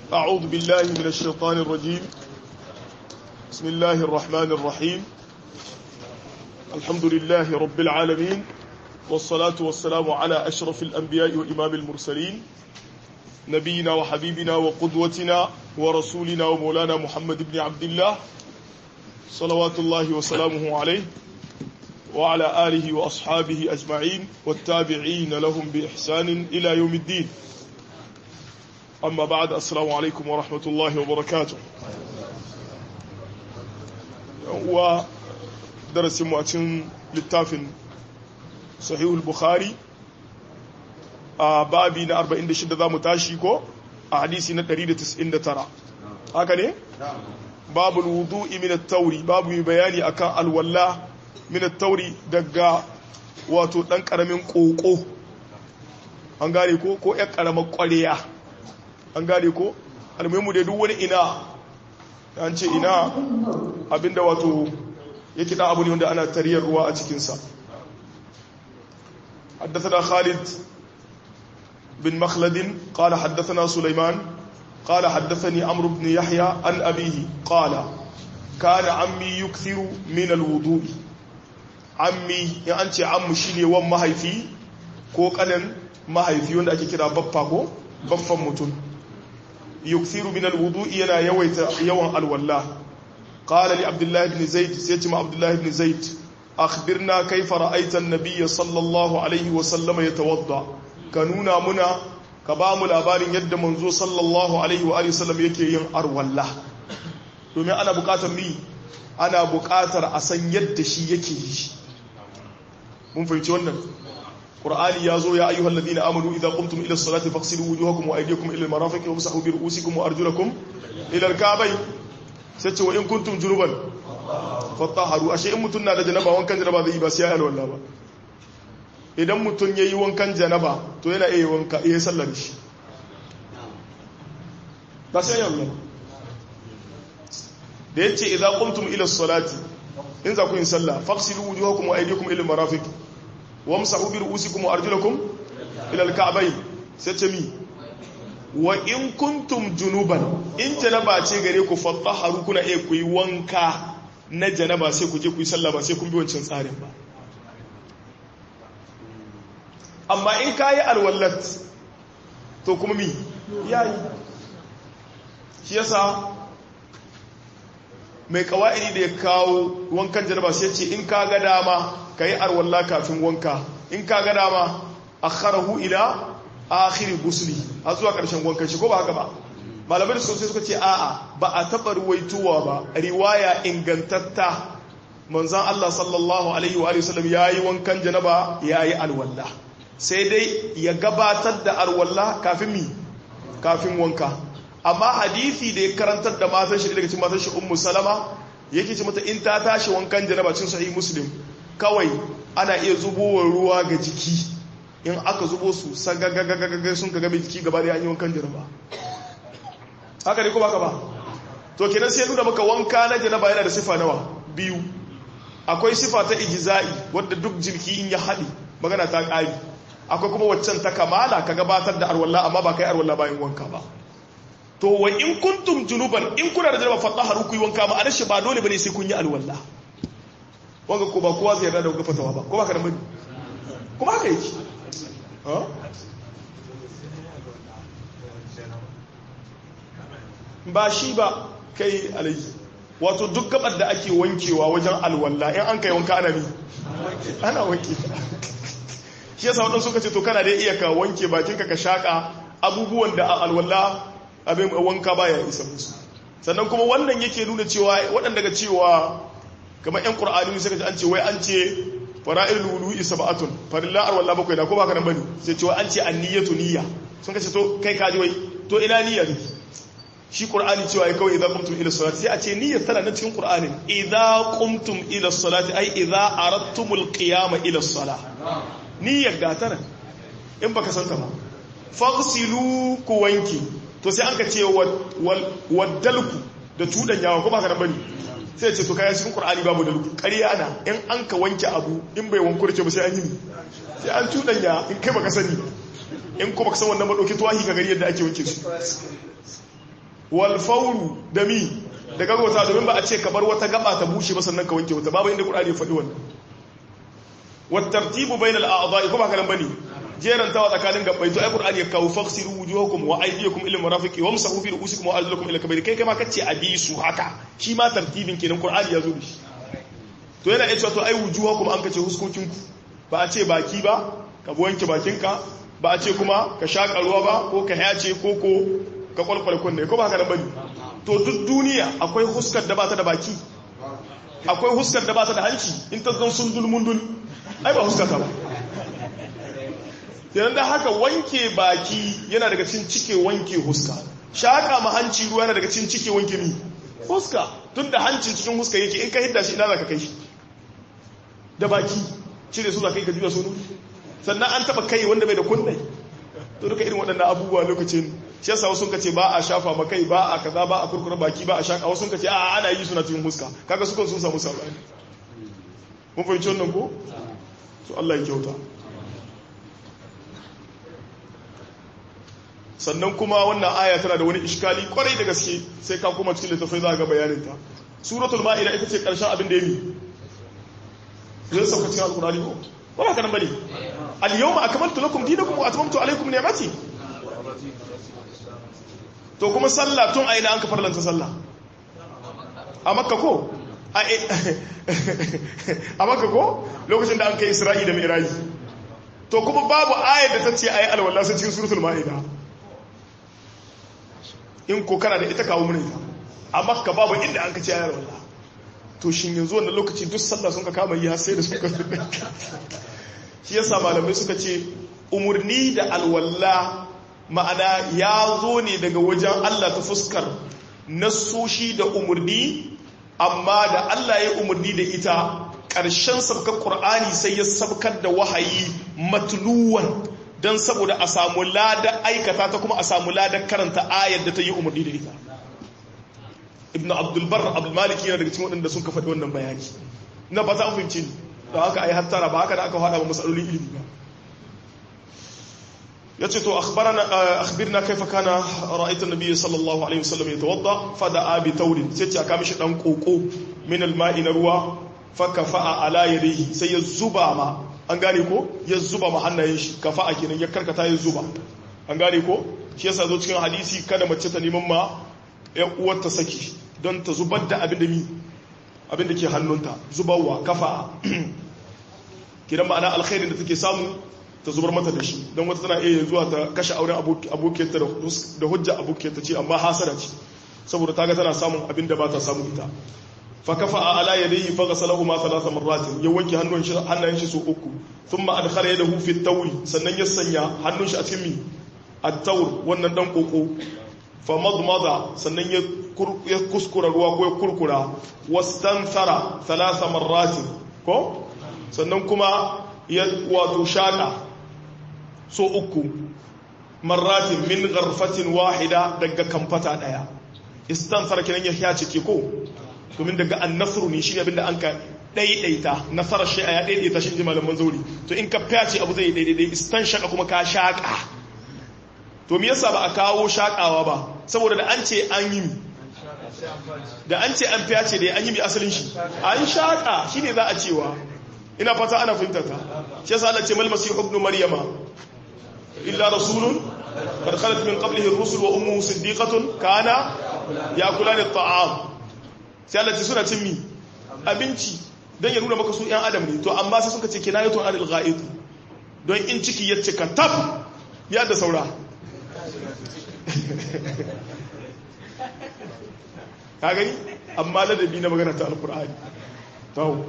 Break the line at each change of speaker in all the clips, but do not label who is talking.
أعوذ بالله من الشيطان الرجيم بسم الله الرحمن الرحيم الحمد لله رب العالمين والصلاة والسلام على أشرف الأنبياء وإمام المرسلين نبينا وحبيبنا وقدوتنا ورسولنا ومولانا محمد بن عبد الله صلوات الله وسلامه عليه وعلى آله وأصحابه أجمعين والتابعين لهم بإحسان إلى يوم الدين أما بعد السلام عليكم ورحمة الله وبركاته ودرس مؤتن للتافن صحيح البخاري babi na 46 za mu tashi ko a hadisi na 199 haka ne? babu wudu'i min at-tauri babu mai bayani akan alwalla min at-tauri daga wato dan karamin koko an gane ko ko ƴar karamar ƙwarya an gane ko almuhimu da duk wani ina an ce ina abinda wato yake da abu ne wanda ana tariyar ruwa a cikinsa حدثنا خالد بن مخلد قال حدثنا سليمان قال حدثني عمرو بن يحيى عن أبيه قال كان عمي يكثر من الوضوء عمي يعني عم شيني وان مهيفي ko kanin mahaifi wanda ake kira baffa ko baffan mutum yukthiru min alwudu'i yana yawaita yawan alwalla qala li abdullah ibn zaid sai ce ma abdullah ibn zaid akhbirna kayfa ra'aita an-nabiy sallallahu alaihi wa sallam yatawadda ka nuna muna ka ba mu labarin yadda manzo sallallahu alaihi wa sallam yake yin arwalla domin ana bukatar mi ana bukatar a san yadda shi yake yi mun fahimci wannan qur'ani ya zo ya ayyuhal ladina amanu idza qumtum ila as-salati faghsilu wujuhakum wa aydiyakum ila al-marafiq wamsahu bi ru'usikum wa arjulakum ila al-ka'bayn sai ce wa in kuntum junuban fatahharu ashe in mutun na da janaba wankan janaba zai yi ba sai ya alwala ba idan mutum ya yi wankan janaba to yana iya wanka iya sallar shi ba sai yawon da ya ce idan kumtum ila salati in za ku yin sallah faksilu wujuhakum wa aydiyakum ila marafiq wa amsahu bi ru'usikum wa arjulakum ila al-ka'bayn sai ce mi wa in kuntum junuban in janaba ce gare ku fatahharu kuna iya ku yi wanka na janaba sai ku je ku yi sallah ba sai kun bi wancan tsarin ba amma in ka yi alwallat to kuma mi ya yi shi yasa mai kawa'idi da ya kawo wankan jaraba sai ce in ka ga dama ka yi alwalla kafin wanka in ka ga dama a kharahu ila akhiri gusli a zuwa ƙarshen wankan shi ko ba haka ba malamai da sosai suka ce a'a ba a taɓa ruwaituwa ba riwaya ingantatta manzan Allah sallallahu alaihi wa sallam ya yi wankan janaba ya yi alwallah sai dai ya gabatar da arwalla kafin mi kafin wanka amma hadisi da ya karantar da matan shi daga cikin matan shi ummu salama yake ce mata in ta tashi wankan janaba cin sahih muslim kawai ana iya zubowa ruwa ga jiki in aka zubo su sagagagagaga sun ka game jiki gaba da an yi wankan janaba haka ne ko baka ba to kenan sai nuna maka wanka na janaba yana da sifa nawa biyu akwai sifa ta ijza'i wadda duk jirki in ya haɗe magana ta ƙari akwai kuma waccan ta kamala ka gabatar da arwallah amma ba kai arwallah bayan wanka ba to wa in kuntum junuban in kuna da jaraba fatahharu ku yi wanka ma anashi ba dole bane sai kun yi alwallah wanga ko ba kowa zai yarda da fatawa ba ko ba ka da mani kuma haka yake ba shi ba kai alaji wato duk gabar da ake wankewa wajen alwallah in an kai wanka ana mi ana wanke shi yasa waɗansu suka ce to kana dai iya ka wanke bakinka ka shaƙa abubuwan da alwala abin wanka baya isa musu sannan kuma wannan yake nuna cewa waɗanda daga cewa kamar ƴan ƙur'ani suka ce an ce wai an ce fara'il wudu'i sab'atun farilla alwala bakwai da ko baka nan bane sai cewa an ce anniyatu niyya sun ka ce to kai kaji wai to ina niyya ne shi qur'ani cewa ya kawai idza qumtum ila salati sai a ce niyyar tana na cikin qur'anin idza qumtum ila salati ai idza aradtumul qiyama ila salah niyyar gata nan in baka santa ba faghsilu ku wanki to sai an ka ce waddalku da tudan yawa ko baka nan bane sai ce to kai cikin qur'ani babu dalku ƙarya na in an ka wanke abu in bai wanku da ba sai an yi sai an tudan ya in kai baka sani in kuma ka san wannan ba dauki tuwahi ka gari yadda ake wanke su wal fawru da mi da gagota domin ba a ce ka bar wata gaba ta bushe ba sannan ka wanke wata babu inda Qur'ani ya faɗi wannan wat tartibu bainal a'dha'i kuma haka nan bane jeran tawa tsakanin gabbai to ai Qur'ani ya kawo faksiru wujuhakum wa aydiyakum ila marafiqi wamsahu bi ru'usikum wa arjulakum ila kabayri kai kai ma kace abi su haka shi ma tartibin kenan Qur'ani ya zo da shi to yana iya cewa to ai wujuhakum an kace huskokinku ba a ce baki ba ka wanke bakinka ba a ce kuma ka shaƙa ruwa ba ko ka yace ko ko ka kwalkwale kunne ko ba haka nan bane to duk duniya akwai huskar da ba ta da baki akwai huskar da ba ta da hanci in ta zan sun dulmundul ai ba huskar ta ba yanar da haka wanke baki yana daga cin cike wanke huska shaƙa ma hanci ruwa yana daga cin cike wanke ni huska tun da hancin cikin huska yake in ka hidda shi ina za ka kai shi da baki cire su za ka yi ka juya su sannan an taba kai wanda bai da kunne to duka irin waɗannan abubuwa lokacin shi yasa wasu ka ce ba a shafa ma kai ba a kaza ba a kurkura baki ba a shaka wasu ka ce a ana yi suna cikin huska kaga su sun samu sabani mun fahimci wannan ko to Allah ya kyauta sannan kuma wannan aya tana da wani iskali kwarai da gaske sai ka kuma cikin littafai za ga bayanin ta suratul ma'ida ita ce karshen abin da ya yi zai sauka cikin alkurani ko wala kanan bane al-yawma akmaltu lakum dinakum wa atmamtu alaykum ni'mati to kuma sallah tun aina an ka farlanta sallah a makka ko a makka ko lokacin da an kai isra'i da mi'raji to kuma babu ayar da ta ce ayi alwala sai cikin suratul ma'ida in ko kana da ita kawo mun ita a makka babu inda an ka ce ayi alwala to shin yanzu wannan lokaci duk sallah sun ka kama yi har sai da suka shi yasa malamai suka ce umurni da alwala ma'ana ya zo ne daga wajen Allah ta fuskar nasoshi da umurni amma da Allah ya umurni da ita ƙarshen sabkar ƙur'ani sai ya sabkar da wahayi matluwan don saboda a samu lada aikata ta kuma a samu lada karanta ayar da ta yi umurni da ita ibn abdulbar abdulmaliki yana daga cikin waɗanda sun ka faɗi wannan bayani na ba za a fahimci ni da haka ai hattara ba haka da aka faɗa ba matsalolin ilimi ba ya ce to akhbirna kaifa kana ra'aita nabiyyi sallallahu alaihi wasallam yatawadda fada bi taurin sai ce aka mishi dan koko min alma'i na ruwa fa kafa'a ala yadihi sai ya zuba ma an gane ko ya zuba ma hannayen shi kafa'a kenan ya karkata ya zuba an gane ko shi yasa zo cikin hadisi kada mace ta neman ma ya uwar ta saki don ta zubar da abin da mi abin da ke hannunta zubarwa kafa'a kidan ma'ana alkhairin da take samu ta zubar mata da shi don wata tana iya zuwa ta kashe auren abokiyarta da hujja abokiyarta ce amma hasara ce saboda ta ga tana samun abin da ba ta samu ita fa kafa a ala yadayhi fa ghasalahu ma thalatha marratin ya wanke hannun shi hannayen shi so uku thumma adkhala yadahu fi at-tawri sannan ya sanya hannun shi a cikin mi at-tawr wannan dan koko fa madmada sannan ya ya kuskura ruwa ko ya kurkura wastanthara thalatha marratin ko sannan kuma ya wato shaka so uku marratin min garfatin wahida daga kamfata daya istansar kenan ya ya cike ko domin daga annasru ne shi abinda an ka daidaita nasara shi ya daidaita shi malaman zauri to in ka fyace abu zai daidai istan shaka kuma ka shaka to me yasa ba a kawo shakawa ba saboda da an ce an yi da an ce an fyace da an yi mi asalin shi an shaka shine za a cewa ina fata ana fahimta ta shi yasa Allah ce mal masihu ibn maryama illa rasulun qad khalat min qablihi ar-rusul wa ummuhu siddiqatun kana yakulani at-ta'am sai Allah ce suna cin mi abinci dan ya nuna maka su yan adam ne to amma sai suka ce kinayatun anil ghaid don in ciki ya cika tab ya da saura ka gani amma ladabi na magana ta alqur'ani to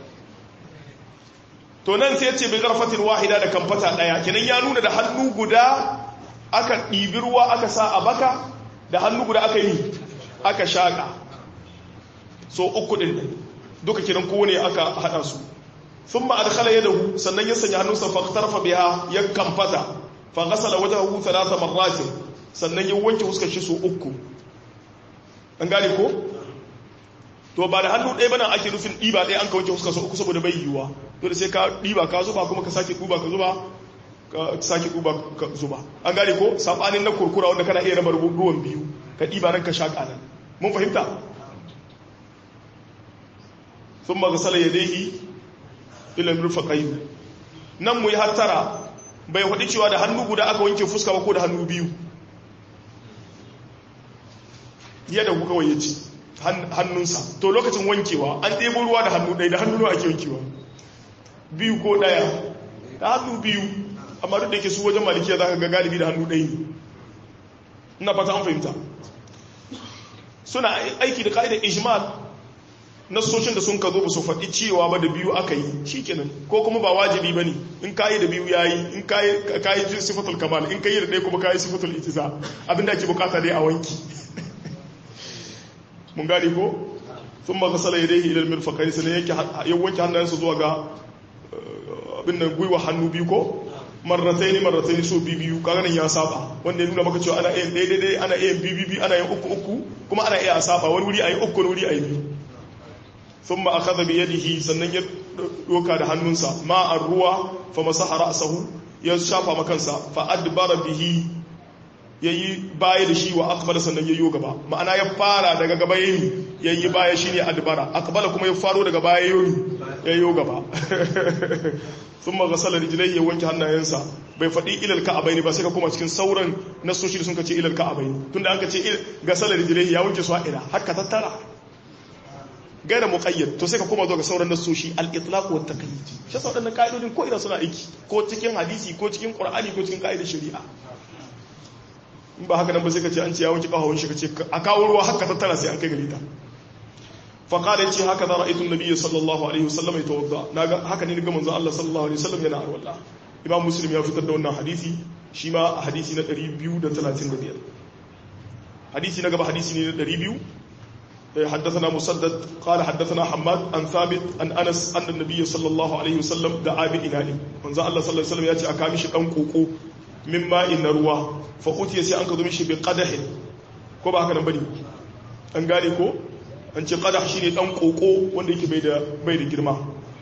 to nan sai ce bai zarfatin wahida da kamfata daya kenan ya nuna da hannu guda aka ɗibi ruwa aka sa a baka da hannu guda aka yi aka shaƙa so uku ɗin duka kenan kowane aka haɗa su sun ma adkhala yadahu sannan ya sanya hannunsa faktarfa biha ya kamfata fa ghasala wajhahu thalatha marratin sannan ya wanke fuskar shi so uku an gane ko to ba da hannu ɗaya bana ake nufin ɗiba ɗaya an ka wanke fuskar so uku saboda bai yiwuwa dole sai ka ɗiba ka zuba kuma ka sake ɗuba ka zuba ka sake ɗuba ka zuba an gane ko saɓanin na kurkura wanda kana iya raba ruwan biyu ka ɗiba nan ka shaƙa nan mun fahimta sun magasala ya dai ilin rufa ƙayu nan mu yi hattara bai faɗi cewa da hannu guda aka wanke fuska ba ko da hannu biyu yadda kuka waye ci hannunsa to lokacin wankewa an ɗebo ruwa da hannu ɗaya da hannu ake wankewa biyu ko ɗaya da hannu biyu amma duk da ke su wajen malikiya za ka ga galibi da hannu ɗaya ne ina fata an fahimta suna aiki da ka'idar ijmal nasoshin da sun ka zo ba su faɗi cewa ba da biyu aka yi shi kenan ko kuma ba wajibi ba ne in kayi da biyu ya yi in kayi sifatul kamal in kayi da ɗaya kuma kayi sifatul itiza abinda ake bukata dai a wanki mun gane ko sun ma kasala ya dai ilal mirfakai sannan ya wanke hannayensa zuwa ga abin nan gwiwa hannu biyu ko marratai ne marratai ne so biyu kaga nan ya saba wanda ya nuna maka cewa ana yin ɗaya ɗaya ana yin biyu ana yin uku uku kuma ana iya saba wani wuri a yi uku wani wuri a yi biyu sun ma aka zabi yadihi sannan ya doka da hannunsa ma a ruwa fa masaha ra'sahu ya shafa makansa fa adbara bihi yayi baya da shi wa aqbala sannan yayi gaba ma'ana ya fara daga gaba yayi yayi baya shine adbara aqbala kuma ya faro daga baya yayi yayi gaba thumma ghasala rijlaihi ya wanke hannayensa bai faɗi ilal ka'abaini ba sai ka koma cikin sauran nasoshi da sun ka ce ilal ka'abaini tunda an ka ce ghasala rijlaihi ya wanke su a ila haka tattara gaira muqayyad to sai ka koma zuwa ga sauran nasoshi al-itlaq wa taqyid shi yasa wadannan kaidodin ko ina suna aiki ko cikin hadisi ko cikin qur'ani ko cikin kaidar shari'a in ba haka nan ba sai ka ce an ce ya wanke kafawun shi ka ce a kawo ruwa haka tattara sai an kai gare ta fa qala yace haka da ra'aytu an-nabiy sallallahu alaihi wasallam yatawadda naga haka ne ga manzon Allah sallallahu alaihi wasallam yana arwalla imam muslim ya fitar da wannan hadisi shi ma hadisi na 235 hadisi na gaba hadisi ne na 200 حدثنا مسدد قال حدثنا حماد عن ثابت عن انس ان النبي صلى الله عليه وسلم دعا بإناء من ذا الله صلى الله عليه وسلم ياتي اكا مشي دان koko min ma'in na ruwa fa utiya sai an ka zo mishi bi qadahin ko ba haka nan bane an gane ko an ce qadah shine dan koko wanda yake bai da bai da girma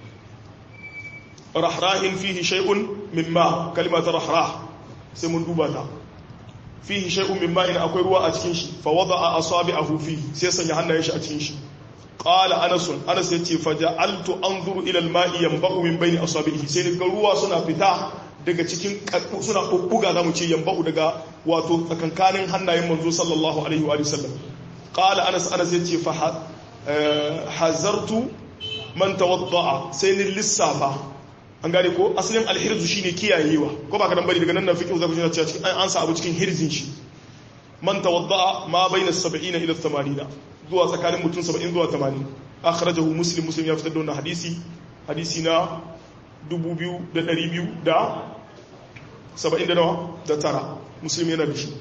rahrahin fihi shay'un mimma kalimat rahrah sai mun duba ta fihi shay'un min ma'in akwai ruwa a cikin shi fa wada'a asabi'ahu fi sai sanya hannayen shi a cikin shi qala anas anas yace fa ja'altu anzuru ila al-ma'i yanba'u min bayni asabi'ihi sai ga ruwa suna fita daga cikin suna bubbuga zamu ce yanba'u daga wato tsakankanin hannayen manzo sallallahu alaihi wa sallam qala anas anas yace fa hazartu man tawadda'a sai ni lissafa an gane ko asalin alhirzu shine kiyayewa ko ba ka dan bari daga nan na fiqh zaku ji cewa cikin an sa abu cikin hirzin shi man tawadda'a ma baina 70 ila 80 zuwa tsakanin mutum 70 zuwa 80 akhrajahu muslim muslim ya fitar da wannan hadisi hadisi na 2200 da 70 da nawa da tara muslim yana da shi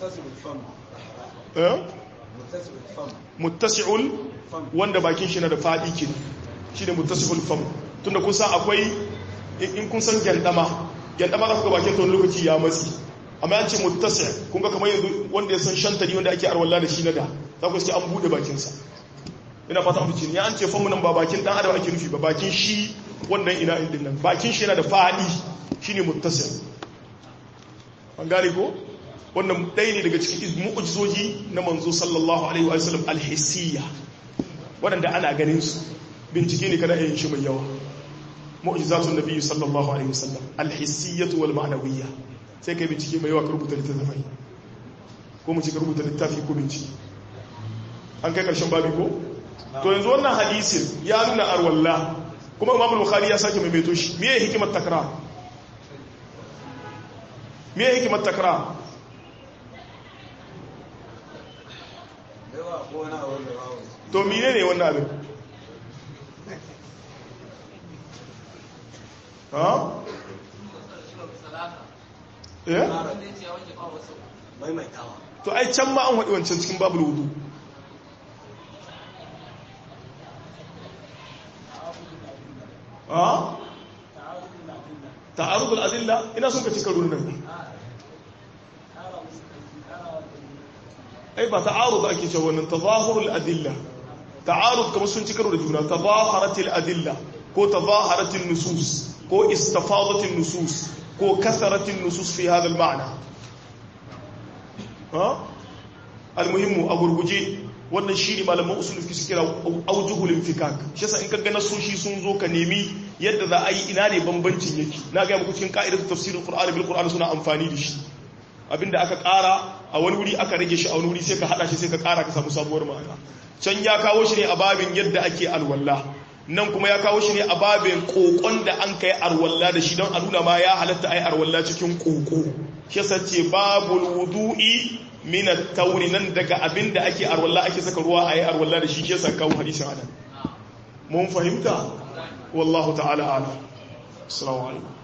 muttasi'ul wanda bakin shi na da fadi kin shi ne muttasi'ul fam tunda kun san akwai in kun san gyandama gyandama za ku ga bakin tun lokaci ya matsi amma an ce muttasi kun ga kamar yanzu wanda ya san shantari wanda ake arwalla da shi na da za ku ce an bude bakinsa ina fata an fice ne an ce famu nan ba bakin dan adam ake nufi ba bakin shi wannan ina din nan bakin shi yana da fadi shine muttasi an gane ko wannan ɗaya ne daga cikin mu'ujizoji na manzo sallallahu alaihi wa sallam alhissiyya waɗanda ana ganin su bincike ne kana yin shi mai yawa mu'jizatun nabi sallallahu alaihi wasallam alhissiyyatu wal ma'nawiyya sai kai bincike mai yawa ka rubuta littafi ko mu ci ka rubuta littafi ko bincike an kai karshen babi ko to yanzu wannan hadisin ya nuna arwalla kuma imam bukhari ya sake maimaito shi me yake hikimar takrar me yake hikimar takrar to mine ne wannan abin ha? to ai can ma an waɗi wancan cikin babu wudu ha? ta'arudul adilla ina sun ka cika runan ai ba ta'arud ake cewa wannan tazahurul adilla ta'arud kamar sun ci karo da juna tazaharatil adilla ko tazaharatil nusus ko istafadatil nusus ko kasaratil nusus fi hadha al-ma'na ha almuhimmu a gurguje wannan shi ne malaman usul fi kira aujuhul infikak shi yasa in ka ga nasoshi sun zo ka nemi yadda za a yi ina ne bambancin yake na ga muku cikin ka'idar tafsirin qur'ani bil qur'ani suna amfani da shi abinda aka ƙara a wani wuri aka rage shi a wani wuri sai ka hada shi sai ka ƙara ka samu sabuwar ma'ana can ya kawo shi ne a babin yadda ake alwala nan kuma ya kawo shi ne a babin kokon da an kai arwalla da shi don a nuna ma ya halatta ai arwalla cikin koko shi yasa ce babul wudu'i min at-tawri nan daga abinda ake arwalla ake saka ruwa ai arwalla da shi shi yasa kawo hadisin anan mun fahimta wallahu ta'ala a'lam assalamu alaikum